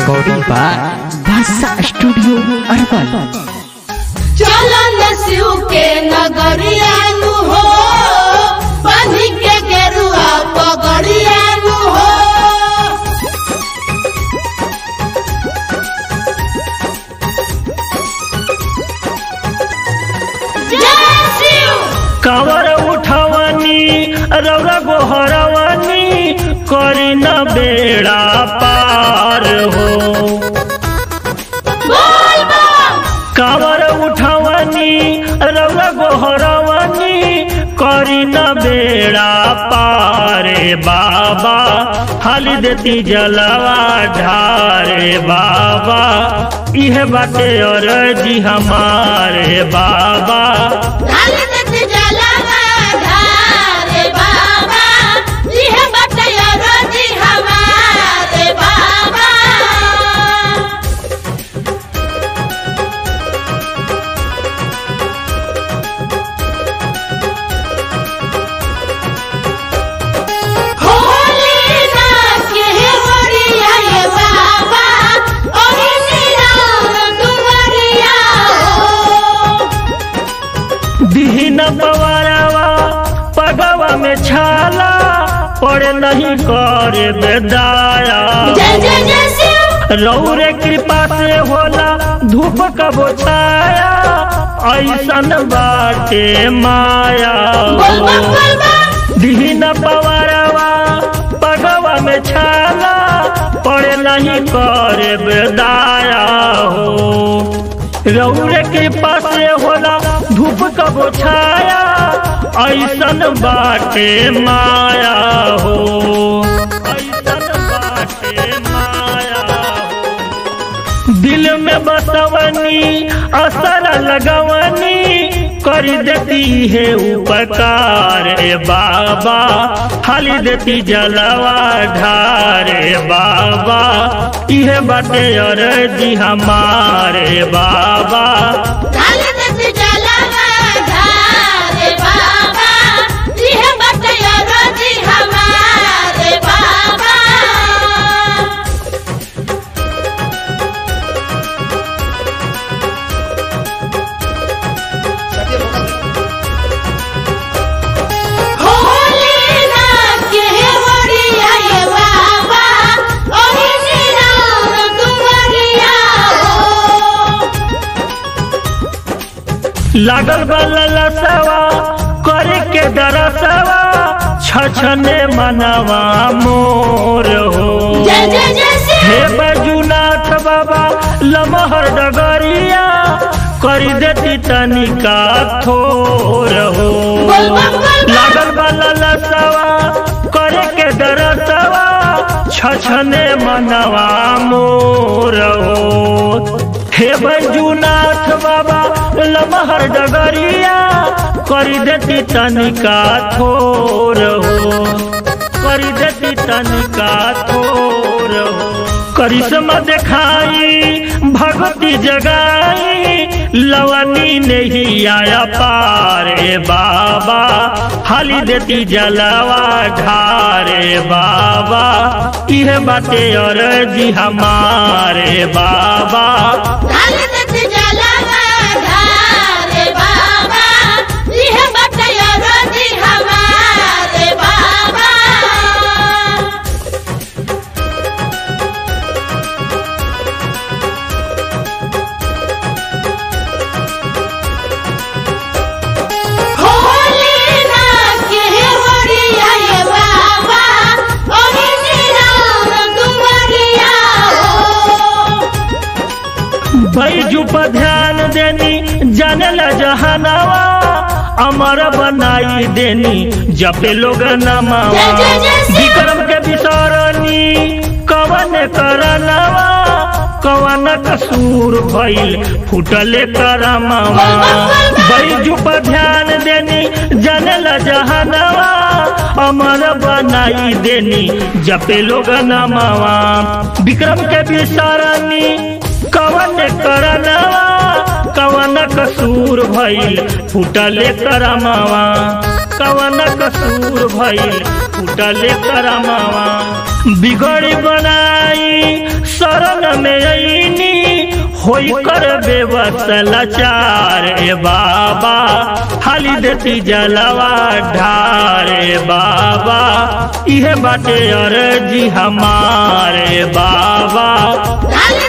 recording by Basa Studio Arban. चलन शिव के नगरियानु हो बनी के गेरुआ पगड़ियानु हो जय शिव कावर उठवनी रौरा गोहरवनी करी न बेड़ा पार हो बोल बम कावर उठवनी रौरा गोहरवनी करी न बेड़ा पारे बाबा हाली देती जलवा ढारे बाबा इह बाटे और जी हमारे बाबा ढाल देत जलवा ढारे बाबा लिह बटया रोजी हमारे बाबा होली ना के होरिया ये बाबा ओही निराम दुवरिया हो दीन पवारवा पगवा में छाला पड़े नहीं करे बेदाया जय जय जय शिव रौरे कृपा से होला धूप कबो छाया ऐसन बाटे माया बोल बम बोल बम दीन पवारवा पगवा में छाला पड़े नहीं करे बेदाया हो रौरे कृपा से होला धूप कबो छाया ऐसन बाटे माया हो ऐसन बाटे माया हो दिल में बसवनी असर लगवनी कर देती है उपकार ए बाबा हाली देती जलवा ढारे बाबा इहे बाटे और जी हमारे बाबा ढाल देत जलवा ढारे बाबा लिह बटया रोजी हमारे बाबा होली ना के होरिया ये बाबा ओही निराम दुवरिया हो लागल बल्ला सवा करे के दरसवा छछने मनवा मोर हो जय जय जय हे शिव बजुनाथ बाबा लमहर डगरिया करी देती तनिका थोर हो बोल बम बोल बम लागल वाला लसवा करे के दरसवा छछने मनवा मोर हो हे बजुनाथ बाबा लमहर डगरिया करी देती तनिका थोर हो करी देती तनिका थोर हो करिश्मा दिखाई भगवती जगाई लवनी नहीं आया पारे बाबा हाली देती जलवा ढारे बाबा इह बाटे और जी हमारे बाबा ढाल देत जलवा ढारे बाबा लिह बटया रोजी हमारे बाबा होली ना के होरिया ये बाबा ओही निराम दुवरिया हो बैजू पर ध्यान देनी जानल जहानावा अमर बनाई देनी जपे लोग नमावा जय जय जय शिव। विक्रम के विसरनी कवन करनवा कवन कसूर भइल फुटले करमवा बैजू पर ध्यान देनी जानल जहानावा अमर बनाई देनी जपे लोग नमावा विक्रम के विसरनी कवन करनवा कवन कसूर भइल फुटले करमवा कवन कसूर भइल फुटले करमवा बिगड़ी बनाई शरण में अईनी होई कर बेबस लाचार ए बाबा हाली देती जलवा ढार ए बाबा इहे बाटे अर्जी हमारे बाबा डाल